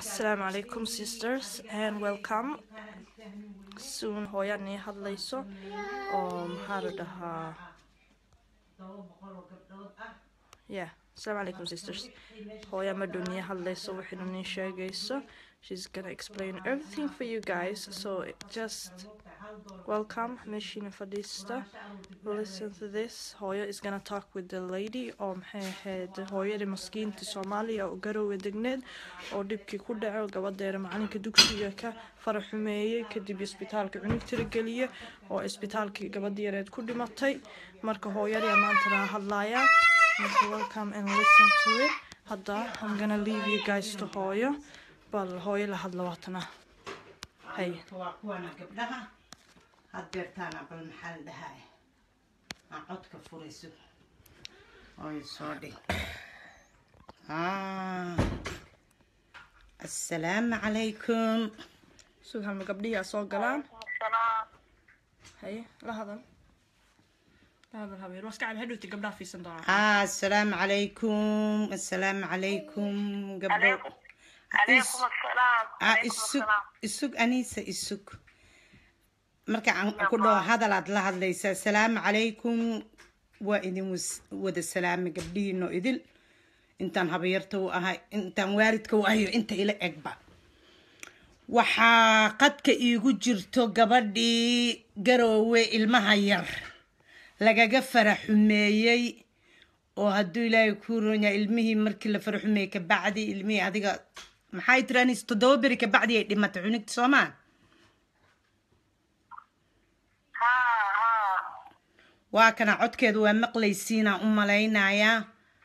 Assalamu alaikum sisters and welcome. Soon hooyan ii hadlayso oo maxaa la dhahaa yeah Assalamu alaikum sisters. Hooya madun ii hadlayso waxayna nii sheegayso. She's gonna explain everything for you guys. So just welcome Meshina Fadista. Listen to this. Hooya is gonna talk with the lady oo maxay ahayd hooyadii maskiinta Soomaaliya oo garowe degneed oo dhibkii ku dhaco gabadeera macalinka dugsiga ka faraxumeeyey kadib isbitaalka cunug tirageliyey oo isbitaalkii gabadii yareed ku dhimatay marka hooyadii maanta laga hadlayaa marka welcome and listen to it hadda I'm gonna leave you guys to hooyo bal hooyo la hadla waatana hay waa kuwana gabdhaha had beertaana bal maxaa la dhahaa aan codka furayso oy soo dhig Ah. assalaamu calaykum sugaan gabdhihii soo galaan hay la hadan la hadan habeer waska cab hadhowti gabdhaha fiisan doonaa Ah, assalaamu calaykum assalaamu calaykum gabdho عليكم السلام Ah, عليكم isug السلام isug aniisa isug marka aan ku dhaho hadalaad la hadlaysa assalaamu calaykum waa idin was- wada salaamay gabdhihiinoo idil intaan habayarta u ahay intaan waalidka u ahayo inta ila egba waxaa qadka iigu jirto gabadhii garoowe ilmaha yar lagaga faraxumeeyey oo hadduu ilaahay kuu ronya ilmihii markii la faraxumeeyey kabacdi ilmihii adiga maxay tiranis toddoba beri kabacdi ay dhimatay cunugta soomaa ها ها waa kana codkeedu waa maqlaysiinaan u malaynayaa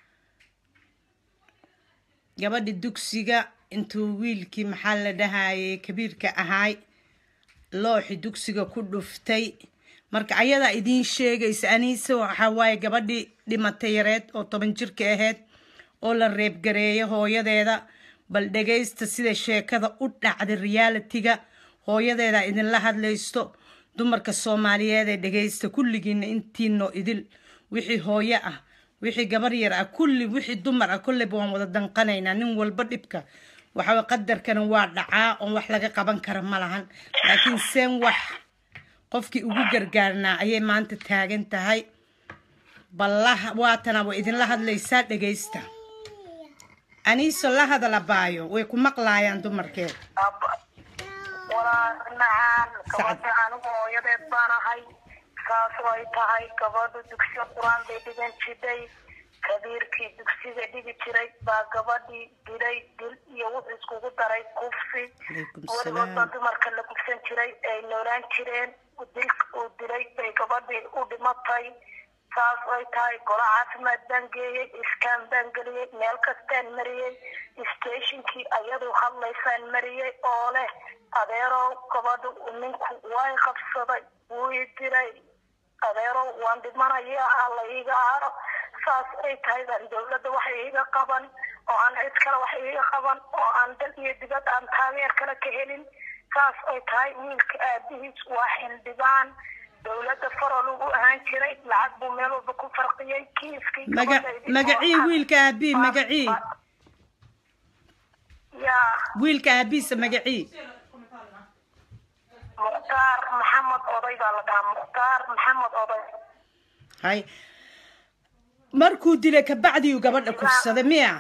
gabadhi dugsiga intuu wiilkii maxaa la dhahayay kabiirka ahaay looxi dugsiga ku dhuftay marka ayadaa idiin sheegaysa aniise waxaa waaye gabadhii dhimatay yareed oo toban jirka ahayd oo la reebgareeyo hooyadeeda bal dhegaysta sida sheekada u dhacday realitiga hooyadeeda idinla hadlaysto dumarka soomaaliyeed ee dhegaysta kulligiina intiinoo idil wixii hooyo ah wixii gabar yar ah kulli wixii dumar ah kolleyba waan wada danqanaynaa nin walba dhibka waxaa qadarkana waa dhacaa oon wax laga qaban kara ma lahan laakiin seen wax qofkii ugu gargaarnaa ayay maanta taagan tahay ballaha waatana way idinla hadlaysaa dhegaysta aniiso la hadala baayo way ku maqlaayaan dumarkeed ولا نعم سعد. gabadha anigu hooyadeed baan ahay saas ay tahay gabadha dugsiga qur-aan bay dhigan jiray kabiirkii dugsiga dhigi jiray baa gabadhii dilay dil iyo wuxuu iskugu daray kufsi Calaykum weligood baa salaam. dumarka la gubsan jiray ay noolaan jireen dilka uu dilay bay gabadhii u dhimatay saas ay tahay golo caafimaad baan geeyey iskaan baan geliyey meel kastaan mariyey stationkii ayadu hadlaysaan mariyey oo leh adeerow gabadha ninku way qabsaday wuu i dilay adeerow waan dhimanaya alla iiga aaro saas ay tahay baan dowladda wax iiga qaban oo aan cid kale wax iiga qaban oo aan dal iyo dibad aan taageer kale ka helin saas ay tahay wiilka aabihiis waa xildhibaan dowladda farol ugu ahaan jiray lacag buu meel walba ku farqiyey kiiskii maga gabadhaydii magacii oo- wiilka aabii magacii yaa wiilka aabiisa magacii mukhtaar maxamed oday baa la dhahaa mukhtaar maxamed oday hay markuu dilay kabacdi uu gabadha kufsaday miya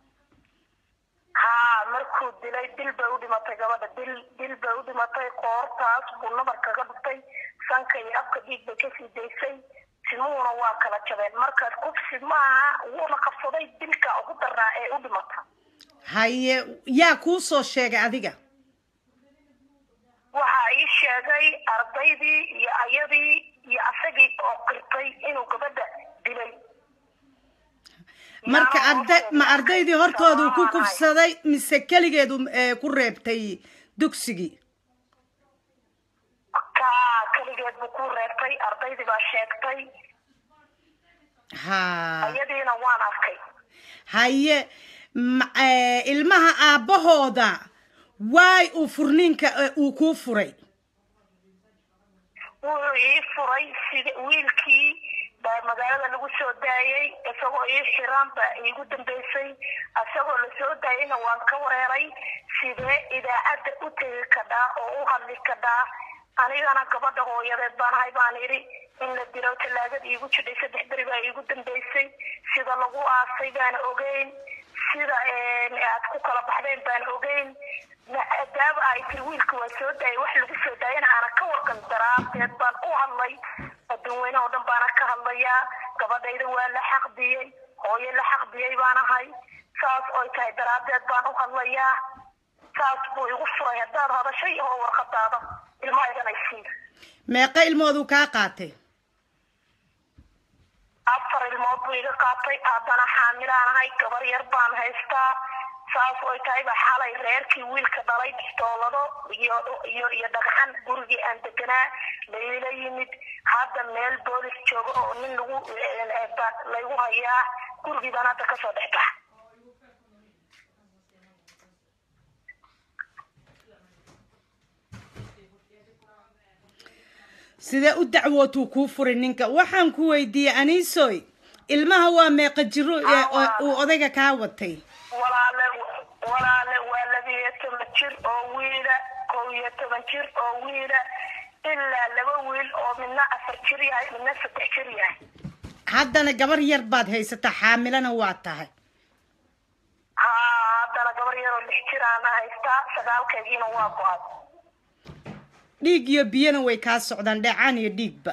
haa markuu dilay dil bay u dhimatay gabadha dil dil bay u dhimatay qoortaas buu nabar kaga dhuftay sanka iyo afka dhiig bay kasii daysay timuhuna waa kala jabeen marka kufsi maaha wuuna qabsaday dilka ugu daraa ee u dhimata haye yaa kuu soo sheegay adiga waxaa ii sheegay ardaydii iyo ayadii iyo asagii oo qirtay inuu gabadha dilay marka Yaa arday ma sheegay. ardaydii hortoodu ku Soomaaliya. kufsaday mise keligeedu ee, ku reebtay dugsigii ka keligeed buu ku reebtay ardaydii baa sheegtay ha ayadiina waan arkay haye ma- ee, ilmaha aabbahooda waay uu furniinka ee, uu kuu furay wuxuu ii furay sida wiilkii baa magaalada lagu soo daayay isagoo ii xiran baa iigu dambeysay isagoo lasoo daayayna waan ka wareeray sidee idaacadda u tegi kadhaa oo u hadli kadhaa anigana gabadha hooyadeed baan ahay baan idhi in la dilo tallaagada iigu jidhay saddex beri baa iigu dambeysay sida lagu aasay baana ogeyn sida aad ku kala baxdeen baana ogeyn maadaama ay tiri wiilka waa soo daayay wax lagu soo daayana aana ka warqan daraadeed baan u hadlay adduun weyne oo dhan baana ka hadlayaa gabadhayda waa la xaqdiyey hooyo la xaqdiyey baan ahay saas oy tahay daraadeed baan u hadlayaa saas buu igu furay haddaad hadashay oo warqadaada ilmahaydana isiin meeqa ilmooduu kaa qaatay afar ilmood buu iga qaatay haddana xaamilaan ahay gabar yar baan haystaa saas oy tahayba xalay reerkii wiilka dhalay bistoolado iyo iyo iyo dhagxan gurigii aan deganaa layla yimid hadda meel boolis joogo oo nin lagu laygu hayaa gurigii baan hadda kasoo dhex baxa sidee u dacwootuu kuu furay ninka waxaan ku weydiiyey aniisoy ilmaha waa meeqa jiro ee o- uu odayga kaa watay walaale walaale waa labiyo toban jir oo wiila kow iyo toban jir oo wiila ilaa laba wiil oo midna afar jir yahay midna saddex jir yahay haddana gabar yar baad haysataa xaamilana waa tahay haa haddana gabar yaroo lix jir aana haystaa sagaalkeediina waa go-ay dhiig iyo biyana way kaa socdaan dheecaan iyo dhiigba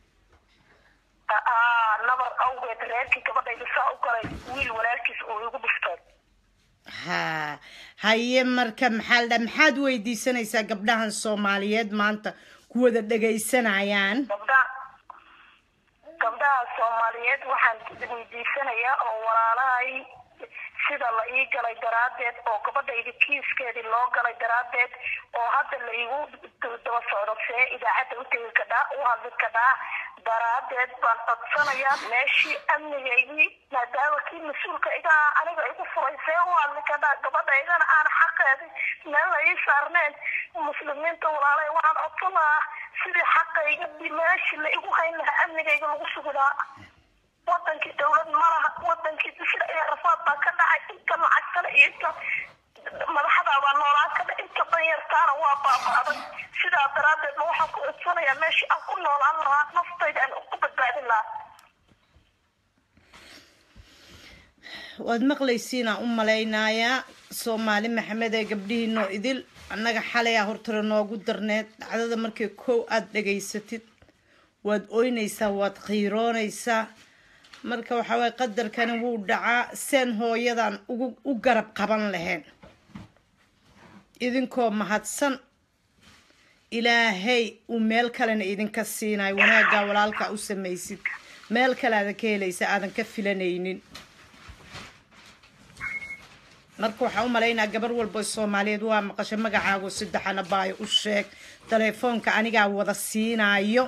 haa nabar awgeed reerkii gabadhayda saa u galay wiil walaalkiis uu igu dhiftay ha haye marka maxaa la dhaha maxaad weydiisanaysaa gabdhahan soomaaliyeed maanta kuwada dhegaysanayaan gabdhaha gabdhaha soomaaliyeed waxaan weydiisanayaa oo walaalahay sida la ii galay daraaddeed oo gabadhayda kiiskeedii loo galay daraaddeed oo hadda la igu daba socdo see idaacadda u tegi kadhaa u hadli kadhaa daraaddeed baan codsanayaa meeshii amnigaygii maadaama kii mas-uulka iga ah aniga igu furay see u hadli kadhaa gabadhaydana aan xaqeedi meel la ii saarneen muslimiinta walaalay waxaan codsan lahaa sidii xaqayga meeshii la igu hayn lahaa amnigayga lagu sugi lahaa wadankii dawlad malaha wadankii dishir iyo rafaad baa ka dhacay inta lacagtana iyo inta madaxdaa baa noolaan kada inta danyartaana waa baaba'day sidaa daraaddeed ma waxaan ku codsanayaa meeshii aan ku noolaan lahaa naftayda aan ku badbaadin lahaa waad maqlaysiinaa u malaynayaa soomaali maxamed ee gabdhihiinoo idil annaga xalayaa hortale noogu darneed dhacdada markay kow aada dhegaysatid waad oynaysaa waad qiiroonaysaa marka waxaa waye qadarkani wuu dhacaa seen hooyadan ugu u garab qaban lahayn idinkoo mahadsan ilaahay uu meel kalena idinka siinayo wanaaggaa walaalkaa u samaysid meel kale aadan ka helaysa aadan ka filanaynin marka waxaa u malaynaa gabar walba soomaaliyeed waa maqashay magacaago saddexana baayo u sheeg telefoonka anigaa wada siinaayo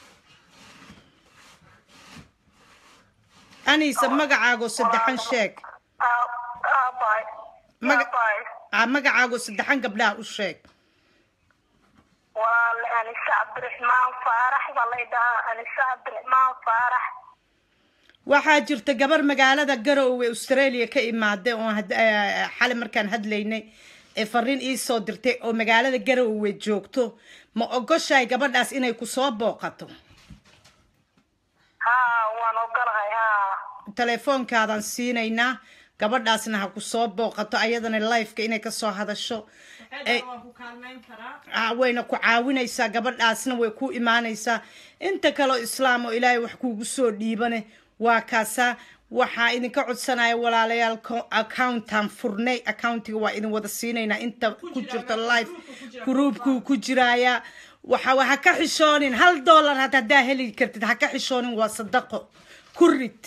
anisa magacaago saddexan sheeg aabay Maga- aabay ah, magacaago saddexan gabdhaha u sheeg walaale anise cabdiraxmaan faarax baa lay dhahaa anise cabdiraxmaan faarax waxaa jirta gabar magaalada garowe australia ka imaada oo had- eh, xali markaan hadlaynay ee fariin iisoo dirtay oo magaalada garowe joogto ma ogoshahay gabadhaas inay kusoo booqato haa waan ogolahay haa teleefoonkaadan siinaynaa gabadhaasna ha kusoo booqato ayadana lifeka inay kasoo hadasho Ay- Ah, wayna ku caawinaysaa gabadhaasna way ku imaanaysaa inta kaleo islaam oo ilaahay wax kuugu soo dhiibane waa kaasaa waxaa idinka codsanaya walaalayaal co- accountan furnay accountiga waa idin wada siinaynaa inta ku jirta life groupkuu ku jiraayaa waxa ha ka xishoonin hal dollar hata haddaa heli kartid ha ka xishoonin waa sadaqo ku rid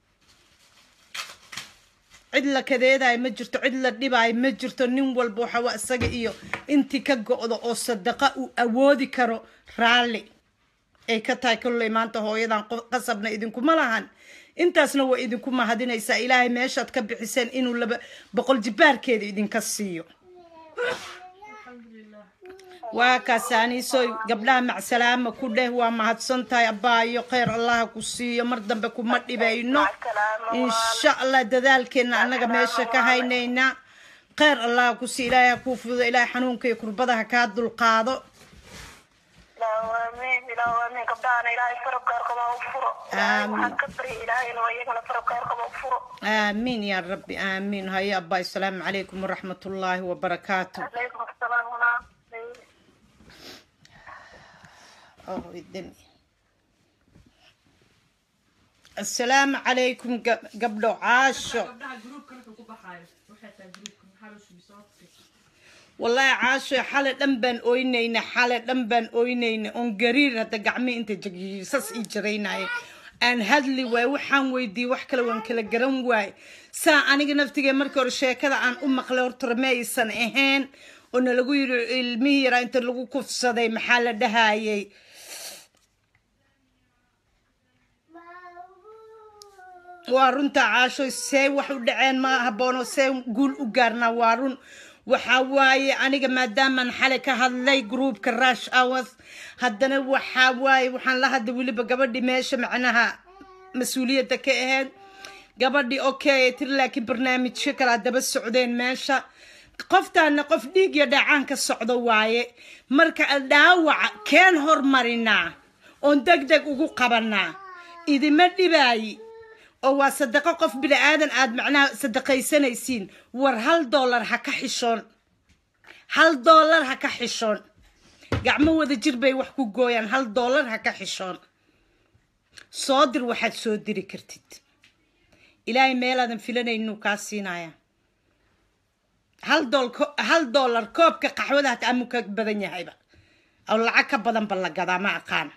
cid la kadeedayo ma jirto cid la dhibaayo ma jirto nin walba waxa waa isaga iyo intii ka go-do oo sadaqa uu awoodi karo raalli ay ka tahay kolley maanta hooyadan qof- qasabna idinkuma lahan intaasna waa idinku mahadinaysaa ilaahay meeshaad ka bixiseen inuu laba boqol jibaarkeeda idinka siiyo waa kaasaaniiso gabdhaha macsalaama ku dheh waa mahadsan tahay abbaayo kheyr allaha ku siiyo mar dambe kuma dhibayno insha allah dadaalkeena annaga meesha ka haynaynaa kheyr allaha ku siiyo ilaahay ha kuu fududo ilaahay xanuunka iyo kurbada ha kaa dulqaado ilaahu aamiin ilaahu aamiin gabdhahana ilaahay farabkaar qaba u furo ilaahay waxaan ka barya ilaahayna waa iyagana farabkaar qaba u furo aamiin yaa rabbi aamiin haye abbaay asalaamu calaykum waraxmat ullaahi wabarakaatu calaykum asalaam walaa Oh, idin. asalaamu calaykum gab- gabdho caasho wallaahi caasho xale dhan baan ooynayna xale dhan baan ooynayna oon gariir hadda gacmi inta jagiisas ii jaraynaya aan hadli waay waxaan weydiiyey wax kale waan kala garan waay saa aniga naftigee markii hore sheekada aan u maqlay horta ma aysan ahayn oo nalagu yiri ilmihii yaraa inta lagu kufsaday maxaa la dhahayay waa runta caasho see wax u dhaceen ma haboono see guul u gaarnaa waa run waxaa waaye aniga maadaamaan xalay ka hadlay groupka rush hours haddana waxaa waaye waxaan la hadlay weliba gabadhi meesha macnaha mas-uuliyadda ka ahayd gabadhi okay tiri laakiin barnaamijyo kalaa daba socdeen meesha qoftaana qof dhiig iyo dhaacaan ka socdo waaye marka dhaawaca keen hormarinaa oon deg deg ugu qabanaa idima dhibaayi oo waa sadaqo qof bini aadan aad macnaha sadaqaysanaysiin war hal doolar ha ka xishoon hal doolar ha ka xishoon gacmo wada jir bay wax ku gooyaan hal doolar ha ka xishoon soo dir waxaad soo diri kartid ilaahay meelaadan filanaynu kaa siinaya hal dool hal doolar koobka qaxwada hata amu ka badan yahayba oo lacag ka badan ba la gadaa ma aqaan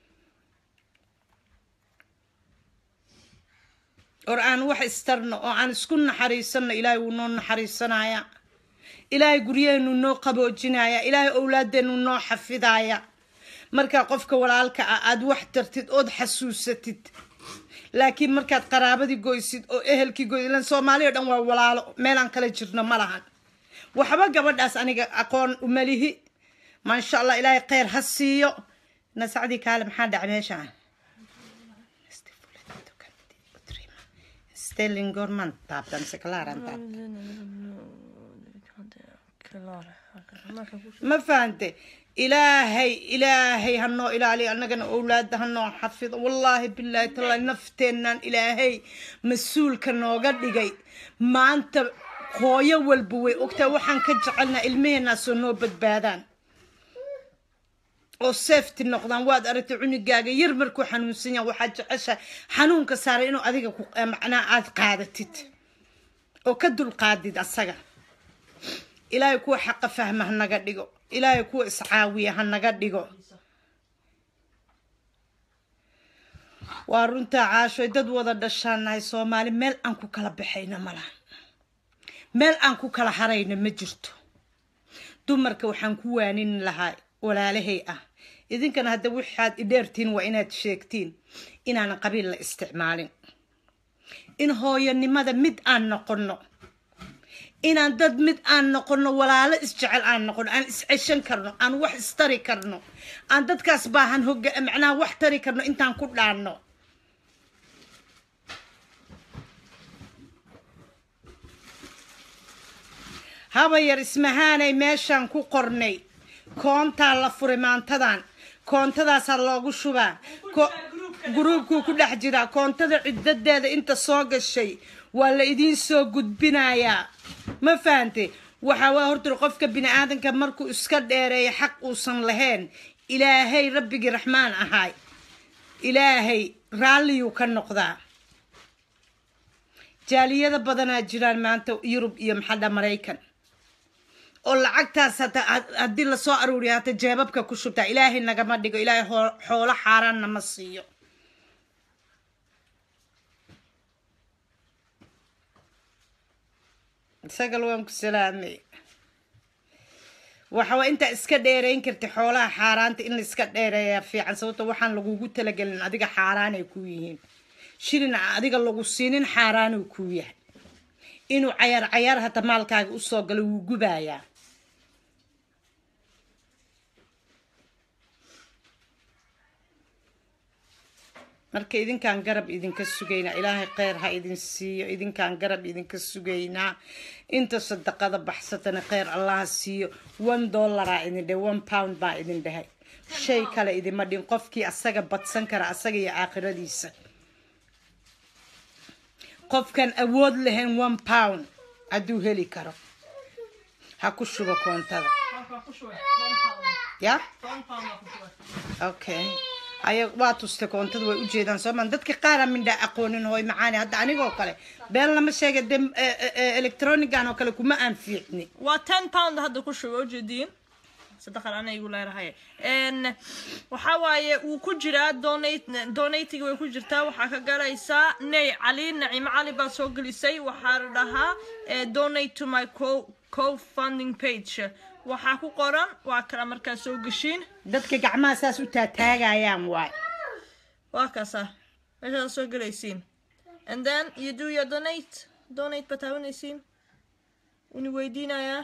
or aan wax istarno oo aan isku naxariisanno ilaahay wuu noo naxariisanaya ilaahay guryaheenu noo qaboojinaya ilaahay owlaadeenu noo xafidaya markaa qofka walaalka ah aad wax tartid ood xasuusatid laakiin markaad qaraabadii goysid oo ehelkii goysid ilan soomaali o dhan waa walaalo meelaan kala jirno ma lahan waxba gabadhaas aniga aqoon umalihi maasha allah ilaahay kheyr ha siiyo nasacdii kaale maxaa dhaca meeshaan Stelling Gorman taabtan se klaaran taabtan ma fahante ilaahay ilaahay hanoo ilaaliyo annagana owlaada hanoo xafido wallaahi bilaahi tallaahi nafteennan ilaahay mas-uulka nooga dhigay maanta hooyo walba way ogtaa waxaan ka jecelnaa ilmaheenaasoo noo badbaadaan oo safety noqdaan waad aragtay cunugaaga yar markuu xanuunsan yaha waxaad jeceshahay xanuunka saaray inuu adiga macnaha aada qaadatid oo ka dulqaadid asaga ilaahay kuwa xaqa fahma ha naga dhigo ilaahay kuwa iscaawiya ha naga dhigo waa runtaa caashoy dad wada dhashaanahay soomaali meel aan ku kala baxayna malaha meel aan ku kala harayna ma jirto dumarka waxaan ku waanin lahaa walaalahay ah idinkana hadda waxaad idheertiin waa inaad sheegtiin inaanan qabiil la isticmaalin in hooyanimada mid aan noqono inaan dad mid aan noqono walaalo isjecel aan noqono aan isceshan karno aan wax istari karno aan dadkaas baahan hoga macnaha wax tari karno intaan ku dhaanno haba yar ismahaanay meeshaan ku qornay koontaa la furay maantadan koontadaasaa loogu shubaa gruubkuu ku dhex jiraa koontada ciddadeeda inta soo gashay waa la idiin soo gudbinayaa ma fahante waxaa waa horta qofka bini aadanka markuu iska dheereeya xaq uusan lahayn ilaahay rabbigii raxmaan ahaay ilaahay raalliyuu ka noqdaa jaaliyada badanaa jiraan maanta yurub iyo maxadha maraykan oo lacagtaas hata haddii lasoo aruuriya hata jeebabka ku shubtaa ilaahay nagama dhigo ilaahay xoolo xaaraanna ma siiyo isagal waan ku salaamay waxawaa intaa iska dheerayn karta xoolaha xaaraanta in la iska dheereeyaa fiican sababto waxaan lagugu talagelin adiga xaaraanay ku yihiin shilin adiga lagu siinin xaaraanuu kuu yahay inuu cayaar cayaar hata maalkaaga usoo galo wuu gubayaa marka idinkaan garab idinka sugaynaa ilaahay kheyr ha idin siiyo idinkaan garab idinka sugaynaa inta sadaqada baxsatana kheyr allaha siiyo one dollaraa idin dhe one pound baa idin dhahay shay kale idima dhin qofkii asaga badsan kara asaga iyo aakhiradiisa qofkan awood lahayn one pound hadduu heli karo ha ku shubo koontada ya okay aya waa tusta koontada way ujeedaan soomaan dadka qaara mindhaa aqoonin hooy macaani hadda anigoo kale been lama sheega de electronigan oo kale kuma aan fiicni waa ten pound hadda ku shubo ujeediin sadaqan ana igu leerahay n waxa waaye wuu ku jiraa donate donatiga way ku jirtaa waxaa ka galaysaa ney cali nacimo cali baa soo gelisay waxaa la dhahaa eh, donate to my co co-funding page waxaa ku qoran waa kala markaa soo geshiin dadka gacmaha saas u taataagayaan waay waa kaasa meeshaad soo gelaysiin and then you do your donate donate baad taabanaysiin wuni weydiinayaa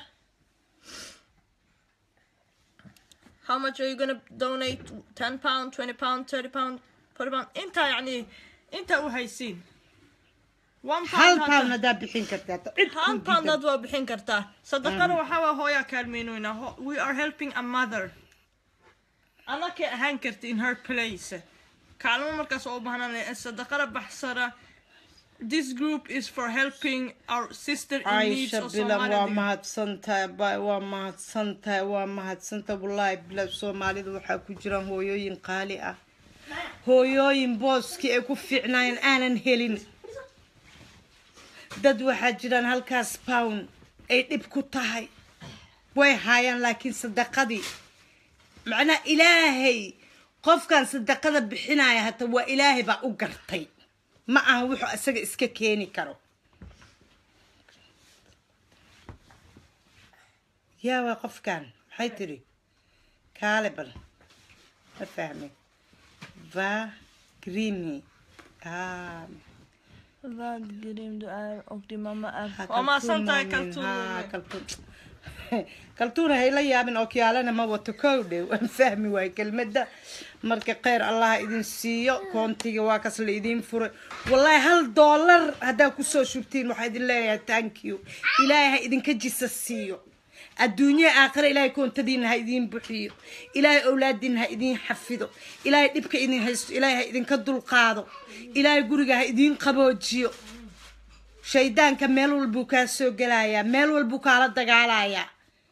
how much are you gonna donate 10 pound 20 pound 30 pound 40 pound intaa yani intaa u haysiin one hal pound pound hadda- haddaa bixin kartaa cid hal kuu pound diidan. dad waa bixin kartaa sadaqada waxaa waa hooyaa kaalmeynoynaa Ho- we are helping a mother anakay ahaan karta in her place kaalmo markaas oo u baahnaan sadaqada baxsara this group is for helping our sister in needs caisha oo bilan waa Soomaalida mahadsantahay bay waa mahadsantahay waa mahadsantahay wallaahi bilan soomaalida waxaa ku jiraan hooyooyin qaali ah hooyooyin booskii ay ku fiicnaayeen aanan helin dad waxaa jiraan halkaas pound ay dhib ku tahay way haayaan laakiin sadaqadii macnaa ilaahay qofkan sadaqada bixinaya hata waa ilaahay baa u gartay ma aha wuxuu isaga iska keeni karo yaa waa qofkan maxay tiri kaale bal ma fahmay va grimi ah waa mahadsantahay kaltuun kaltuun kaltuun hayla yaabin oo kiyaalana ma wato kow dhew waan fahmi waay kelmadda marka kheyr allah idin siiyo koontiga waa kas la idiin furay wallaahi hal doolar haddaa kusoo shubtiin waxaa idin leeyahay thank you ilaahay ha idinka jisa siiyo adduunye aakhira ilaahay koontadiina ha idiin buxiyo ilaahay owlaadiina ha idiin xafido ilaahay dhibka idin haysto ilaahay ha idinka dulqaado ilaahay guriga ha idiin qaboojiyo shaydaanka meel walbuu kaa soo gelayaa meel walbuu kaala dagaalayaa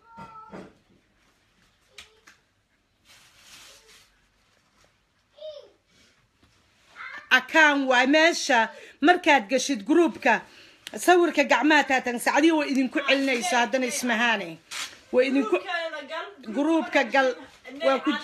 akaan waay meesha markaad gashid gruubka sawirka gacmaha taatan sacdihi way idinku celinayso haddana ismahaane way idinku gruubka gal waa ku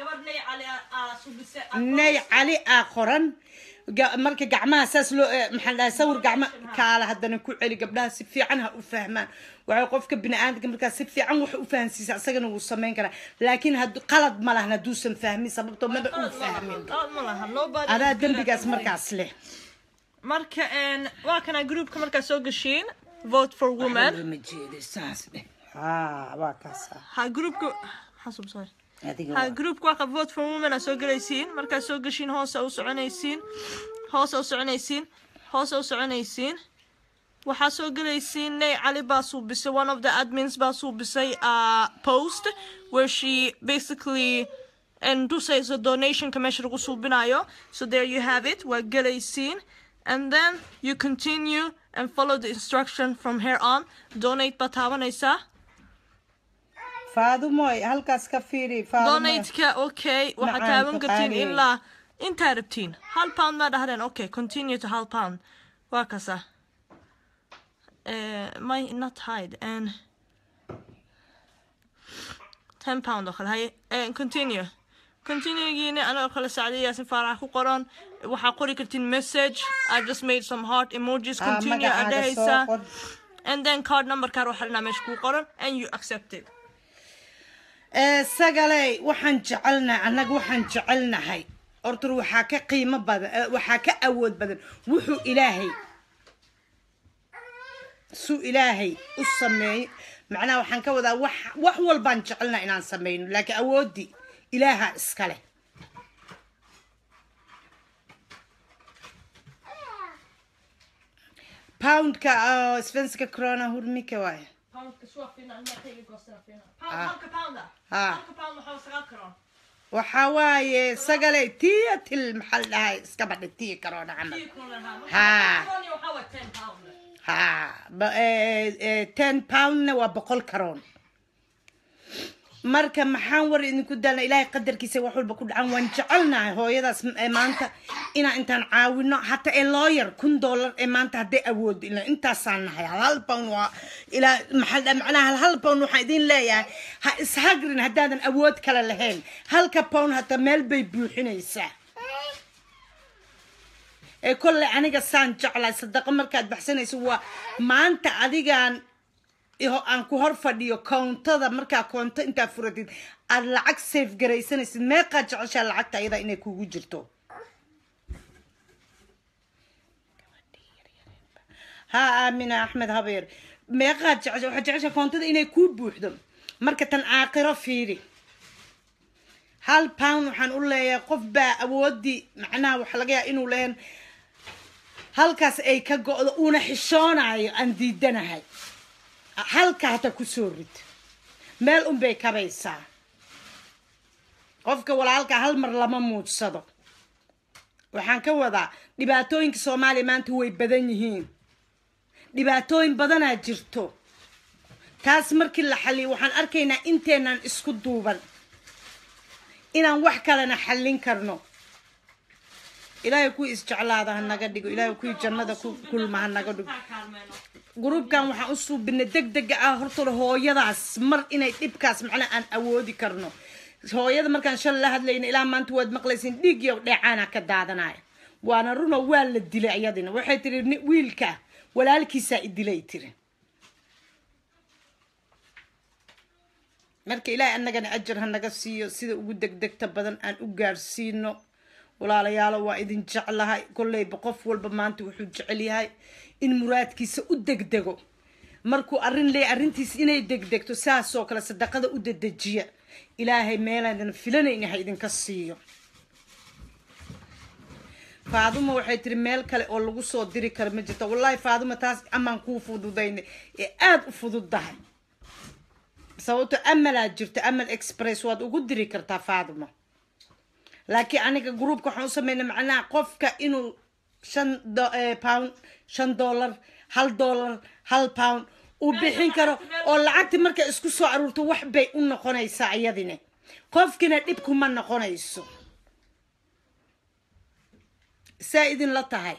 nay cali aa qoran ga- marka gacmaha saas loo eh, maxaa dhahay sawir gacma kaala haddana ku celi gabdhaha si fiican ha u fahmaan waxay qofka bini-aadamka markaa si fiican wax u fahansiisa isagana wuu samayn karaa laakiin had qalad ma lahan hadduusan fahmin sababtoo maba uu fahmin adaa dembigaas markaas leh marka een, waa kana groupka markaa soo gashiin vote for women ma jeedo saas dheh haa waa kaas ah ha groupka xasub sorry adiga ha waa- groupka waa vote for women aa soo gelaysiin markaa soo gashiin hoose u soconaysiin hoose u soconaysiin hoose u soconaysiin waxaa soo gelaysiin ney cali baa suubisay one of the admins baa suubisay uh, post where she basically and tusayso donationka meesha lagu suubinayo so there you have it waa gelaysiin and then you continue and follow the instruction from here on donate baa taabanaysaa faadumoy halkaas ka fiiri faadumoy donate-ka okay waxaad Macaan, taaban kartiin taqaaniin. ilaa intaa rabtiin hal pound baa dhahdeen okay continue to hal pound waa kasa Eh, my not hide and ten pound oo kale haye Eh, continue continuegiina anoo kale sacdiyaasin faarax ku qoran waxaa qori kartiin message i just made some heart emojis Ah, continue magacaaga soo adhehaysaa qor. and then card number kaar waxaa dhanaa meesha kuu qoran and you accept it ee sagaley waxaan jecelnahay annaga waxaan jecelnahay horta waxaa ka qiimo badan eh, waxaa ka awood badan wuxuu ilaahay suu ilaahay u sameeyey macnaha waxaan ka wadaa wax wax walbaan jecelnahay inaan sameyno laakiin awooddii ilaaha iskale poundka oo svenska corona hurmika waaye Poundka så fina, den här tiden kostar fina. Ja. Pound, halka pound där. Ja. Halka pound har sagaal karoon. waxaa waaye sagale tiya til maxaa la dhahay iska badhi tiya corona camal 10 kronor här. Ha. Karoon waxaa waa 10 pound. ha ba- eh, eh, ten poundna waa boqol karoon marka maxaan war idinku daalna ilaahay qadarkiisa wax walba ku dhacan waan jecelnahay hooyadaas m- ee maanta inaan intaan caawino hataa ee looyar kun dollar ee maanta hadday awoodo ila intaasaan nahay hal hal pound waa ilaa maxaa la dhaha macnaha hal hal pound waxaan idin leeyahay ha ishagrin haddaadan awood kale lahayn halka pound hataa meel bay buuxinaysaa ee kolley aniga saan jeclahay sadaqo markaad baxsanayso waa maanta adigaan iho aan ku hor fadhiyo koontada markaa koonto intaa furatid aad lacag safe garaysanaysid meeqaad jeceshaa lacagta ayada inay kugu jirto ha aamina axmed habeer meeqaad jecesha waxaad jeceshaa koontada inay kuu buuxdo marka tan aakhiro fiiri hal pound waxaan u leeyahay qof baa awoodii macnaha waxaa laga yaaba inuu lehan halkaas ay ka go-do uuna xishoonayo aan diidanahay halka hata kusoo rid meel unbay kabaysaa qofka walaalka hal mar lama muudsado waxaan ka wadaa dhibaatooyinka soomaaliya maanta way badan yihiin dhibaatooyin badanaa jirto taas markii la xalliyo waxaan arkaynaa inteenaan isku duuban inaan wax kalena xallin karno ilaahay kuwii isjeclaada ha naga dhigo ilaahay kuwii jannada ku kulma ha naga dhigo gruubkan waxaan u suubinay deg dega ah hortooda hooyadaas mar inay dhibkaas macnaa aan awoodi karno hooyada markaan shalay la hadlayna ilaa maanta waad maqlaysiin dhiig iyo dheecaana ka daadanaya waana runo waa la dilay iyadina waxay tiri "Ni- wiilka walaalkiisaa i dilay tiri marka ilaahay annagana ajar ha naga siiyo sida ugu degdegta badan aan u gaarsiino walaalayaalo waa idin jeclahay kolleyba qof walba maanta wuxuu jecel yahay in muraadkiisa u degdego markuu arrin leey arrintiis inay degdegto saasoo kale sadaqada u dedejiya ilaahay meelaadan filanayna ha idinka siiyo faaduma waxay tiri meel kale oo lagu soo diri karo ma jirto wallaahi faaduma taas amaan kuu fududaynay ee aada u fududdahay sababto amalaa jirto amal express waad ugu diri kartaa faaduma laakiin aniga groupka waxaan u sameynay macnaha qofka inuu shan do- eh, pound shan dollar hal dollar hal pound uu bixin karo oo lacagti markay isku soo aruurto wax bay u noqonaysaa iyadine qofkina dhib kuma noqonayso saa idinla tahay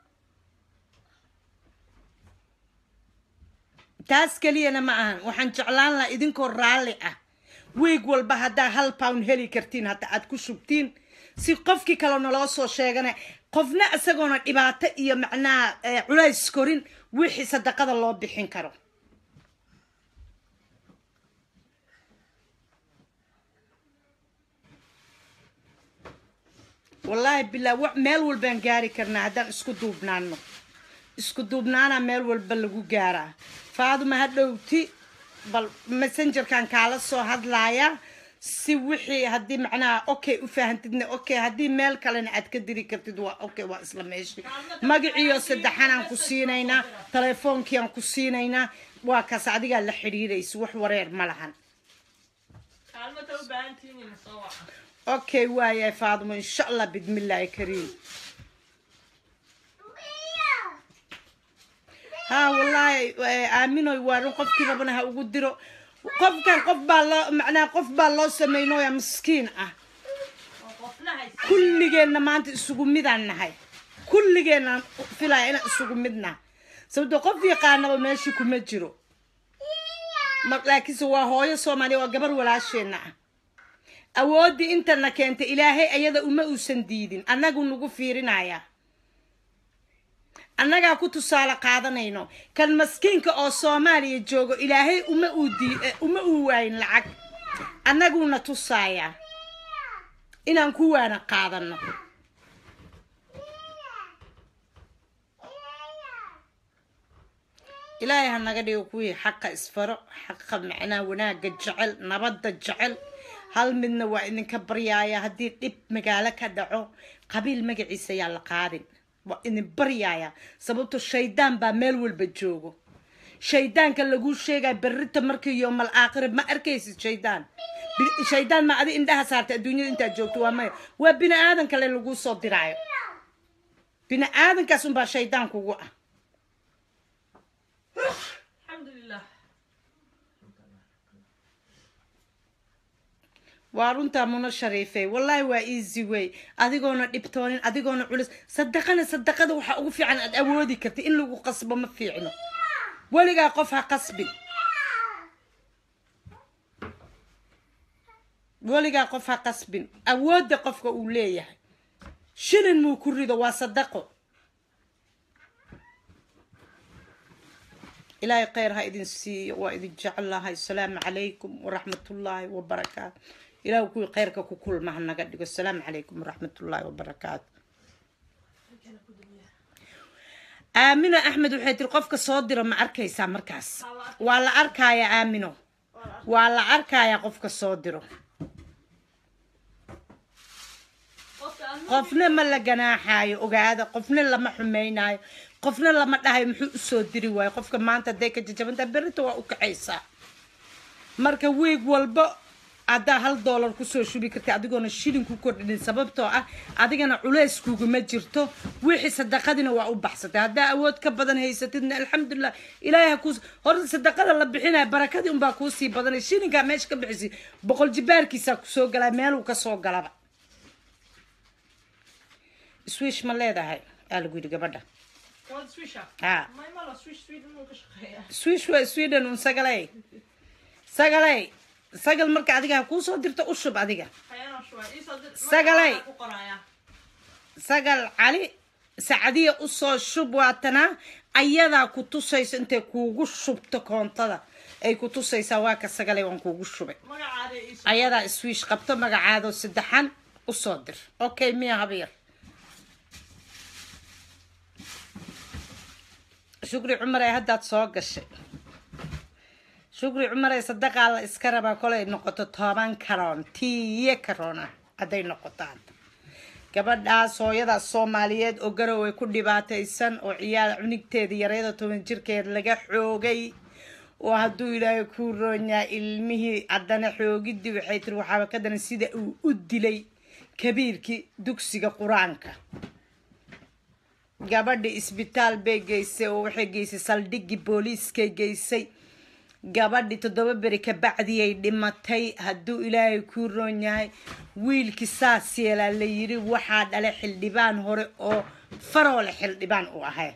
taas keliyana ma ahan waxaan jeclaan lahaa idinkoo raalli ah wiig walba haddaa hal pound heli kartiin hadda aad ku shubtiin si qofkii kale naloo soo sheegana qofna isagoona dhibaato iyo macnaha eh, culays korin wixii sadaqada loo bixin karo wallaahi bilaa wa meel walbaan gaari karnaa haddaan isku duubnaano isku duubnaana meel walba lagu gaaraa faaduma ha dhowti bal messengerkan kaala soo hadlaaya si wixii haddii macnaha okay u fahantidna okay haddii meel kalena aad ka diri kartid waa okay waa isla meeshii magaciyo saddexanaan ku siinaynaa telefoonkiaan ku siinaynaa waa kaas adigaa la xidhiiraysa wax wareer ma lahan kaalmata u baahan tihiin in soo waca okay waayahay faaduma insha allah bidmillaahi kariim ها والله آمنوا يوارون قف كي ربنا وقدروا قف كان قف بالله معناه قف بالله سمينو يا مسكين اه oo qofna haysta kulligeena maanta isugu midaan nahay kulligeena filaya inaan isugu midna sababto qof yaqaanaba meeshii kuma jiro mar laakiinse waa hooyo soomaaliya waa gabar walaasheenna ah awooddii intana keentay ilaahay ayada uma uusan diidin annagu nagu fiirinaya annagaa ku tusaale qaadanayno kan maskiinka oo soomaaliya joogo ilaahay uma uu dii eh, uma uu waayin lacag annaguna tusaaya inaan ku waana qaadano ilaahay ha naga dhigo kuwii xaqa isfaro xaqa macnaa wanaagga jecel nabadda jecel hal midna waa idinka baryaaya haddii dhib magaalo ka dhaco qabiil magaciisa yaa la qaadin waa idin baryaaya sababto shaydaan baa meel walba joogo shaydaanka laguu sheegaya berrita markii yoomal aakhira ma arkaysid shaydaan Bi- shaydaan ma adi indhaha saartay adduunyada intaad joogto waa maya waa bini aadan kale laguu soo diraayo bini aadankaas unbaa shaydaan kugu ah alxamdulilah waa runtaa muna shariifey wallaahi waa easy way adigoona dhibtoonin adigoona culus sadaqana sadaqada waxaa ugu fiican aad awoodi karta in lagu qasbo ma fiicno weligaa qof ha qasbin weligaa qof ha qasbin awoodda qofka uu leeyahay shilin muu ku rido waa sadaqo ilaahay khayr ha idin siiyo waa idin jecelahay asalaamu calaykum waraxmatullaahi wabarakaatu ilaahu kuwii khayrka ku kulma ha naga dhigo asalaamu calaykum waraxmatullaahi wabarakaatu aamino axmed waxay tiri qofka soo diro ma arkaysaa markaas waa la arkayaa aamino waa la arkayaa qofka soo diro qofna ma la ganaaxaayo ogaada qofna lama xumaynayo qofna lama dhahayo muxuu usoo diri waayo qofka maanta hadday ka jajabantaa berrita waa u kaxaysaa marka wiig walba haddaa hal doolar kusoo shubi karta adigoona shilin ku kordhinin sababtoo ah adigana culays kuguma jirto wixii sadaqadina waa u baxsatay haddaa awood ka badan haysatidna alxamdulilah ilaahay ha kuus horta sadaqada la bixinaya barakadii unbaa kuusii badanay shilinkaa meesha ka bixisi boqol jibaarkiisaa kusoo galaa meeluu kasoo galaba swish ma leedahay aa lagu yidhi gabadha waad swisha ha may malo swish sweden uu ka shaqeeya swish waa sweden un sagalay sagalay sagal marka adiga ha kuusoo dirto u shub adiga hayana shuwa isoo dir Sagalay. ku qoraya sagal cali sacadiya usoo shub waatana ayadaa ku tusaysa intay kuugu shubto koontada ay ku tusaysaa waa ka sagalay waan kuugu shubay magacaada isoo ayadaa swish qabto magacaado saddexan usoo dir okay miya habyar shukri cumar ee haddaad soo gashay shukri cumar ee sadaqaa la iska rabaa kolay noqoto toban karoon tiiye karoona hadday noqotaan gabadhaas hooyadaas soomaaliyeed oo garow ay ku dhibaataysan oo ciyaal cunigteeda yareeda toban jirkeed laga xoogay oo hadduu ilaahay kuu roonyaa ilmihii haddana xoogidii waxay tiri waxaaba ka daran sida uu u dilay kabiirkii dugsiga qur-aanka gabadhi isbitaal bay geysay oo waxay geysay saldhigii booliiskay geysay gabadhi toddoba beri kabacdiyay dhimatay hadduu ilaahay kuu roon yahay wiilkii saas yeelaa la yiri waxaa dhalay xildhibaan hore oo faroole xildhibaan u ahay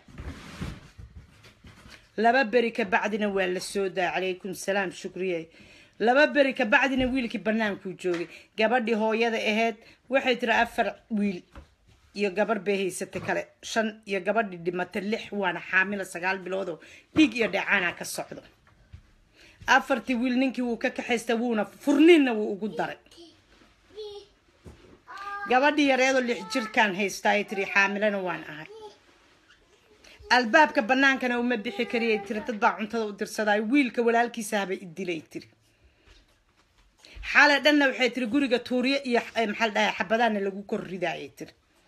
laba beri kabacdina waa la soo daa calaykum salaam shukriye laba beri kabacdina wiilkii bannaankuu joogay gabadhii hooyada ahayd waxay tiri afar wiil iyo gabar bay haysatay kale shan iyo gabadhii dhimatay lix waana xaamila sagaal biloodoo dhiig iyo dheecaana ka socdo afartii wiil ninkii wuu ka kaxaystay wuuna furniinna wuu ugu daray gabadhii yareedoo lix jirkaan haystaa ay tiri xaamilana waan ahay albaabka bannaankana uma bixi kariyay tiri dad baa cuntada u dirsaday wiilka walaalkiisa habay idilay tiri xale dhanna waxay tiri guriga tuuriye iyo eh, maxaa la dhahay xabadaana lagu kor ridaayay tiri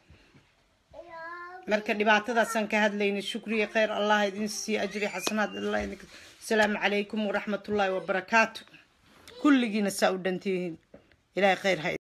marka dhibaatadaasaan ka hadlayna shukriya khayr allah idin siiyo ajri xasanaad allah idin asalaamu calaykum waraxmatullaahi wabarakaatu kulligiina saa u dhantihiin ilaahay khayr ha